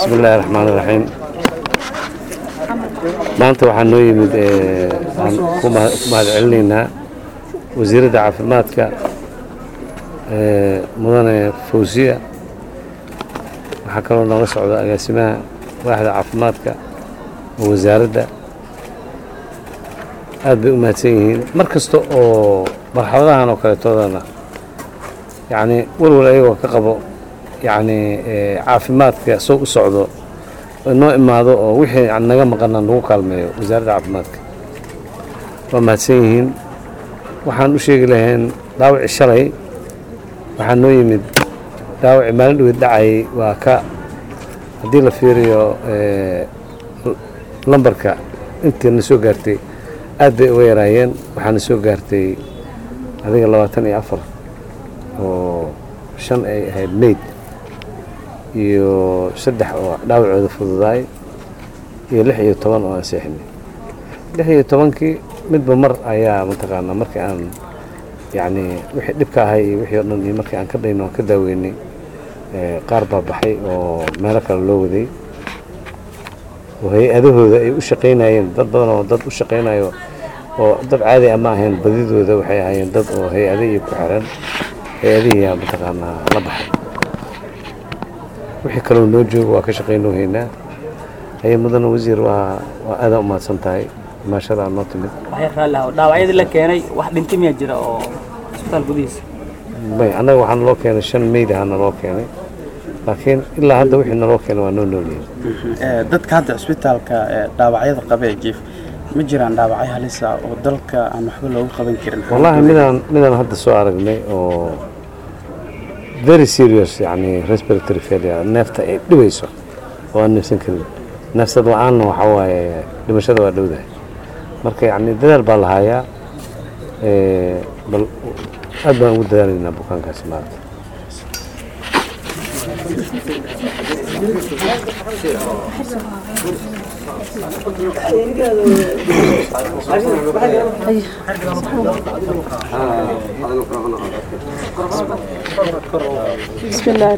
bismi illaahi raxmaan iraxiim maanta waxaa noo yimid aan ku mahad celinaynaa wasiiradda caafimaadka mudane fawsiya waxaa kaloo nooga socda agaasimaha waaxda caafimaadka oo wasaaradda aad bay u mahadsan yihiin mar kasta oo marxaladahan oo kaleetoodana yacni walwal ayagoo ka qabo yacni caafimaadka soo u socdo noo imaado oo wixii naga maqana nagu kaalmeeyo wasaaradda caafimaadka waa mahadsan yihiin waxaan u sheegi lahayn dhaawaci shalay waxaa noo yimid dhaawaci maalin dhaweed dhacayay waa ka haddii la fiiriyo lambarka intii na soo gaartay aad bay uga yaraayeen waxaana soo gaartay adiga labaatan iyo afar oo shan ay ahayd mayd iyo saddex oo dhaawacooda fududaay iyo lix iyo toban oo aan seexinay lix iyo tobankii midba mar ayaa mataqaanaa markii aan yacni wixii dhibka ahay iyo wixii o dhan iyo markii aan ka dhayno aan ka daaweynay qaar baa baxay oo meelo kale loo waday oo hay-adahooda ay u shaqaynayeen dad badan oo dad u shaqaynayo oo dad caadi a ma ahayn badidooda waxay ahaayeen dad oo hay-adihii ku xiran hay-adihiiyaa mataqaanaa la baxay wixii kaloo noo joogo waa ka shaqaynoo haynaa haye mudane wasiir waa waa aadaa u mahadsan tahay maashadaa noo timid dhaawacyadii la keenay wax dhinti miyaa jira oo isbitaal gudihiisa may annaga waxaa naloo keenay shan meyd ahaa naloo keenay laakiin ilaa hadda wixii naloo keenay waa noo noolyihin dadka hadda cisbitaalka dhaawacyada qaba ee jiif ma jiraan dhaawacyo halisa oo dalka aan waxba loogu qaban karin wallaahi midaan midaan hadda soo aragnay oo very serious yani respiratory failure neefta ay dhibayso oo aan neefsan karin neefsad la-aanna waxaa waaye dhimashada waa dhowdahay marka yacni dadaal baa lahayaa bal aad baan ugu dadaalaynaa bukaankaasi maarata بسم الله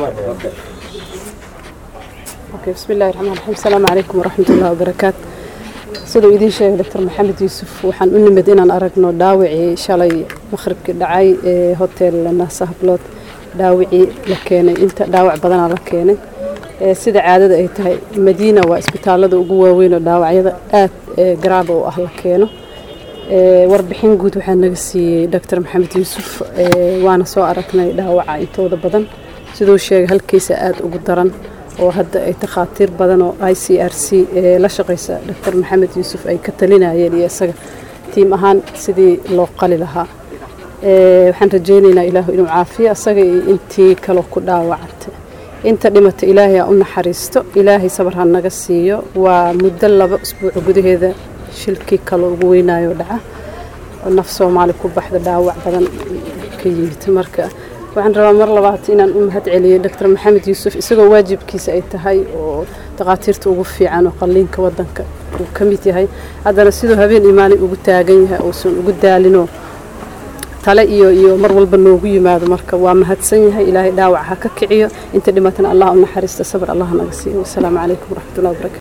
اوكي بسم الله الرحمن الرحيم السلام عليكم ورحمة الله وبركاته siduu idiin sheegay doctor maxamed yuusuf waxaan u nimid inaan aragno dhaawacii shalay maqhribkii dhacay ee hotel naasa hablood dhaawacii la keenay inta dhaawac badanaa la keenay sida caadada ay tahay madiina waa isbitaalada ugu waaweyn oo dhaawacyada aad garaaba u ah la keeno warbixin guud waxaa naga siiyey doctor maxamed yuusuf waana soo aragnay dhaawaca intooda badan siduu sheegay halkiisa aada ugu daran oo hadda ay takhaatiir badan oo i c r c la shaqaysa doctor maxamed yuusuf ay ka talinayeen iyo isaga tiim ahaan sidii loo qali lahaa waxaan rajaynaynaa ilaahu inuu caafiyo isaga iyo intii kaloo ku dhaawacantay inta dhimata ilaahay ha u naxariisto ilaahay sabar ha naga siiyo waa muddo laba isbuuc gudaheeda shilkii kaloo ugu weynaayo dhaca oo naf soomaali ku baxda dhaawac badan ka yimid marka waxaan rabaa mar labaad inaan u mahad celiyo doctor maxamed yuusuf isagoo waajibkiisa ay tahay oo takhaatiirta ugu fiican oo qalliinka wadanka uu ka mid yahay haddana siduu habeen imaanay ugu taagan yahay uusan ugu daalinoo tale iyo iyo mar walba noogu yimaado marka waa mahadsan yahay ilaahay dhaawac ha ka kiciyo inta dhimatana allah u naxariista sabr allah naga siiyo wasalaamu calaykum waraxmatullahi wabarakatu